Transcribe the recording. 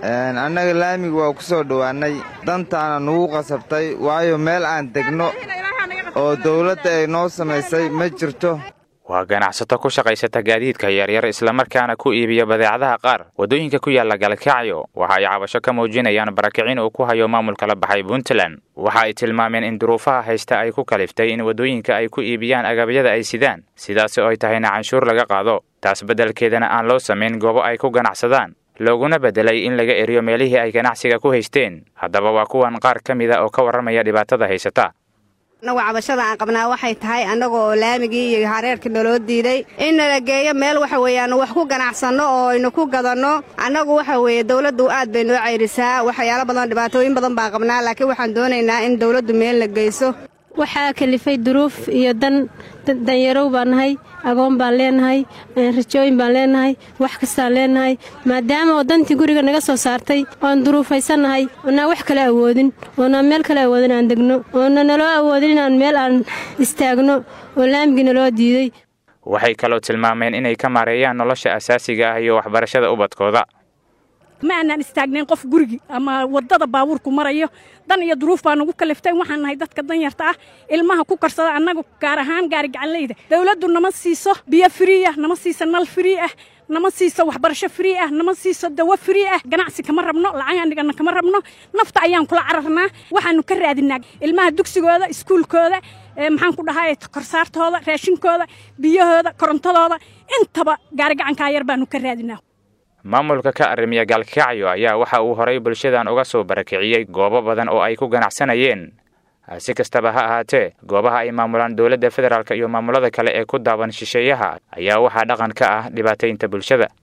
annaga laamiga waa ku soo dhowaannay dantaana nugu qasabtay waayo meel aan degno oo dawladda ay noo samaysay ma jirto waa ganacsato ku shaqaysata gaadiidka yaryar islamarkaana ku iibiya badeecadaha qaar waddooyinka ku yaalla galkacyo waxa ay cabasho ka muujinayaan barakicin uu ku hayo maamulka la baxay puntland waxa ay tilmaameen in duruufaha haysta ay ku kaliftay in waddooyinka ay ku iibiyaan agabyada ay sidaan sidaasi oo ay tahayna canshuur laga qaado taas beddelkeedana aan loo samayn goobo ay ku ganacsadaan looguna beddelay in laga eriyo meelihii ay ganacsiga ku haysteen haddaba waa kuwan qaar ka mida oo ka warramaya dhibaatada haysata annagu cabashada aan qabnaa waxay tahay annaga oo laamigii iyo hareerkii naloo diiday in nala geeyo meel waxa weeye aanu wax ku ganacsanno oo aynu ku gadanno annagu waxa weeye dawladdu aad bay noo cayrisaa waxyaalo badan dhibaatooyin badan baan qabnaa laakiin waxaan doonaynaa in dawladdu meelna geyso waxaa kalifay duruuf iyo dan danyarow baan nahay agoon baan leenahay rajooyin baan leenahay wax kastaan leenahay maadaama oo dantii guriga naga soo saartay oan duruufaysannahay oonaan wax kale awoodin oonaan meel kale awoodin aan degno oona naloo awoodin inaan meel aan istaagno oo laamigii naloo diiday waxay kaloo tilmaameen inay ka maareeyaan nolosha asaasiga ah iyo waxbarashada ubadkooda ma aanaan istaagnayn qof gurigi ama waddada baabuurku marayo dan iyo duruuf baa nagu kaliftay waxaan nahay dadka danyarta ah ilmaha ku karsada annaga gaar ahaan gaari gacanleyda dawladdu nama siiso biyo frii ah nama siiso nal frii ah nama siiso waxbarasho frii ah nama siiso dawo frii ah ganacsi kama rabno lacagaan dhigana kama rabno nafta ayaan kula cararnaa waxaanu ka raadinaa ilmaha dugsigooda iskuulkooda maxaan ku dhahay korsaartooda raashinkooda biyahooda korontadooda intaba gaari gacankaa yar baanu ka raadinaa maamulka ka arrimiya gaalkacyo ayaa waxa uu horay bulshadan uga soo barakiciyey goobo badan oo ay ku ganacsanayeen si kastaba ha ahaatee goobaha ay maamulaan dowladda federaalk iyo maamulada kale ee ku daaban shisheeyaha ayaa waxaa dhaqan ka ah dhibaataynta bulshada